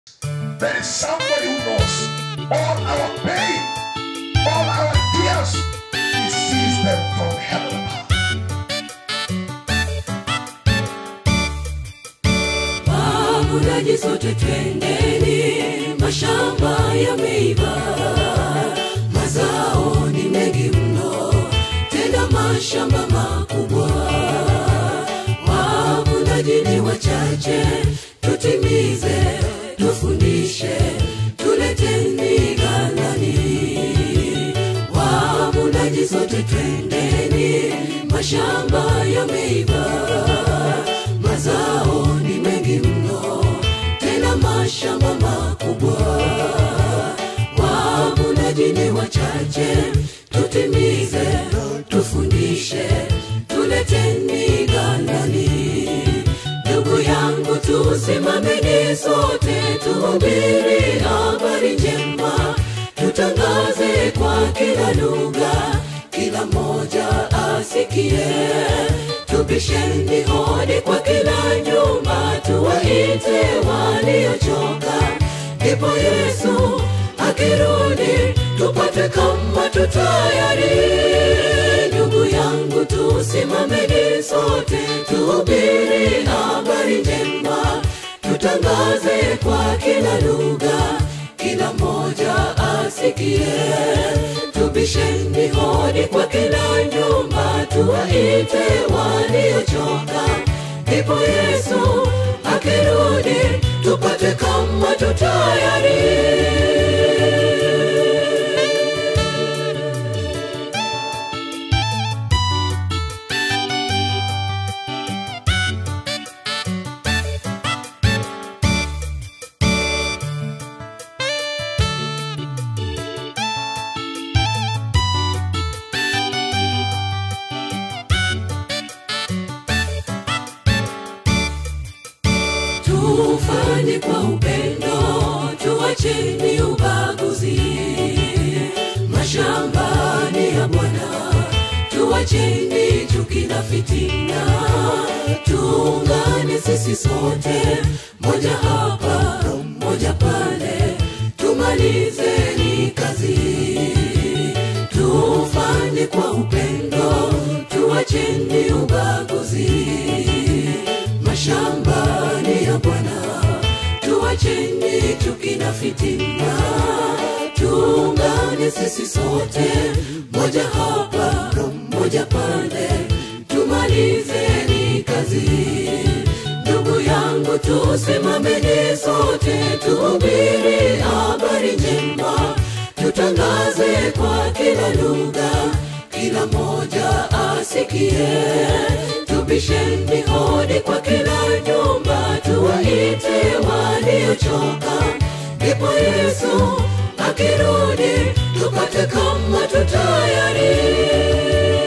There is somebody who knows all our pain, all our tears. He sees them from heaven. Wavunaji sote twendeni, mashamba yameiva, mazao ni mengi mno, tena mashamba makubwa. Wavunaji ni wachache, tutimize, tufundishe, tuleteni ghalani. Wavunaji sote twendeni, mashamba yameiva, mazao ni mengi mno, tena mashamba makubwa. Wavunaji ni wachache, tutimize, tufundishe, tuleteni ghalani. Ndugu yangu, tusimameni sote, tuhubiri habari njema, tutangaze kwa kila lugha, kila mmoja asikie. Tubisheni hodi kwa kila nyumba, tuwaite waliochoka, ndipo Yesu akirudi tupate kama tutayari. Ndugu yangu, tusimameni sote, tuhubiri habari njema, tutangaze kwa kila lugha, kila mmoja asikie. Tubisheni hodi kwa kila nyumba, tuwaite waliochoka, ndipo Yesu akirudi tupate kama tutayari. tufanye kwa upendo, tuacheni ubaguzi. Mashamba ni ya Bwana, tuacheni chuki na fitina. Tuungane sisi sote, moja hapa, moja pale, tumalizeni kazi. Tufanye kwa upendo, tuacheni ubaguzi mashamba ni ya Bwana, tuacheni chuki na fitina, tuungane sisi sote, moja hapa, moja pale, tumalizeni kazi. Ndugu yangu, tusimameni sote, tuhubiri habari njema, tutangaze kwa kila lugha, kila mmoja asikie tubisheni hodi kwa kila nyumba, tuwaite waliochoka, ndipo Yesu akirudi tupate kama tutayari.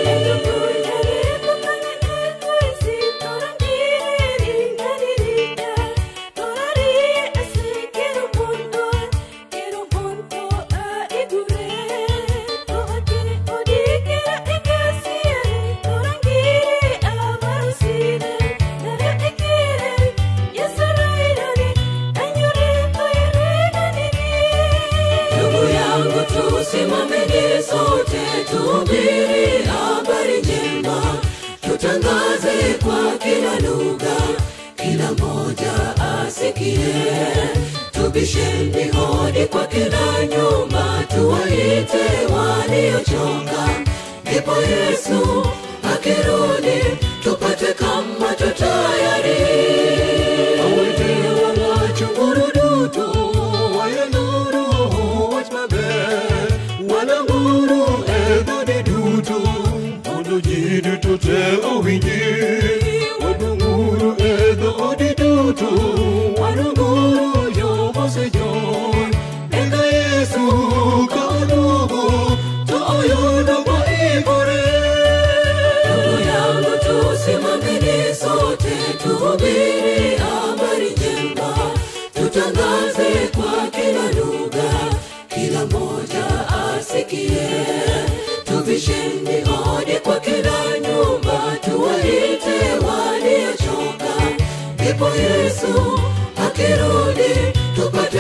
Ndugu yangu, tusimameni sote, tuhubiri habari njema, tutangaze kwa kila lugha, kila mmoja asikie. Tubisheni hodi kwa kila nyumba, tuwaite waliochoka, ndipo Yesu akirudi tupate kama tutayari. Awete wawacho uruduto wayanuru wach maber wananguru e dhode duto mondo ji duto te owinji wadunguru e dhodi duto wanunguru yo mosejon eka Yesu ka oduogo to oyudo waikore Ndugu yangu, tusimameni sote, tuhubiri habari njema, tutangaze kwa kila lugha, kila mmoja asikie. Tuvisheni hodi kwa kila nyumba, tuwaite waliochoka, ndipo Yesu akirudi tupate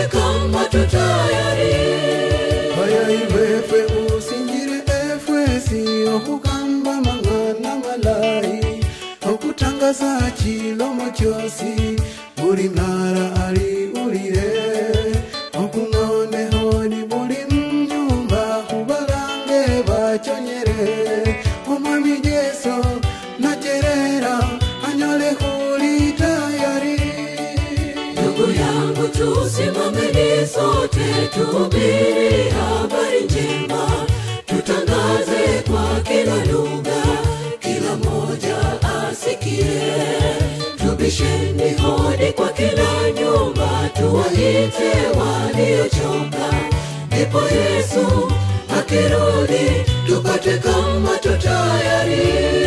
tusimameni sote tuhubiri habari njema tutangaze kwa kila lugha kila mmoja asikie tubisheni hodi kwa kila nyumba tuwaite waliochoka ndipo yesu akirudi tupate kama tutayari